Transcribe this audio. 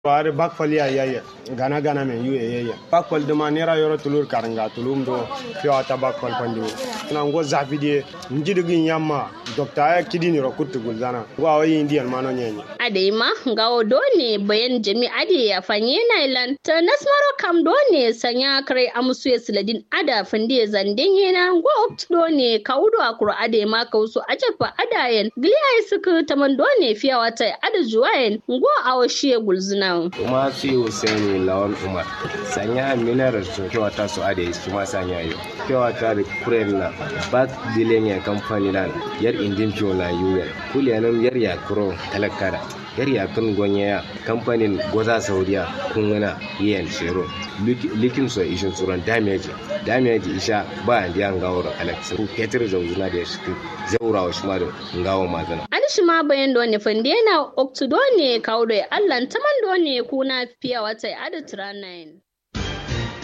Wari bakfal ya yaya gana gana men yu yaya bakfal duma nera yoro tulur karanga tulum do fiwa ta bakfal pandi na ngo zafi die njidigin yamma dokta ya kidini ro kuttu gulzana wa wayi indian mano nyenye adema ngawo done bayan jami ade ya fanye nailan ta nasmaro kam done sanya kare amsu ya siladin ada fande zanden yana ngo opt done kaudo akuru ade ma kausu ajafa adayen gliya suku taman done fiyawa ta ada juwayen ngo awashiye gulzuna kuma su yi Hussaini Lawan Umar sanya minar su kewa ta su ade su ma sanya yo kewa ta da kuren na back dilen ya kamfani lan yar indin fiyo na yuyan kuliyanin yar ya kuro talakara yar ya kun gonye ya kamfanin goza saudiya kun wana yen shero likin so ishin tsoron damage damage isha ba a diya ngawar alex ku ketir zauzuna da shi zaurawa shi ma da ngawo mazana shi ma bayan done fande na oktudo ne kawo da allan taman done kuna fiya wata ada 9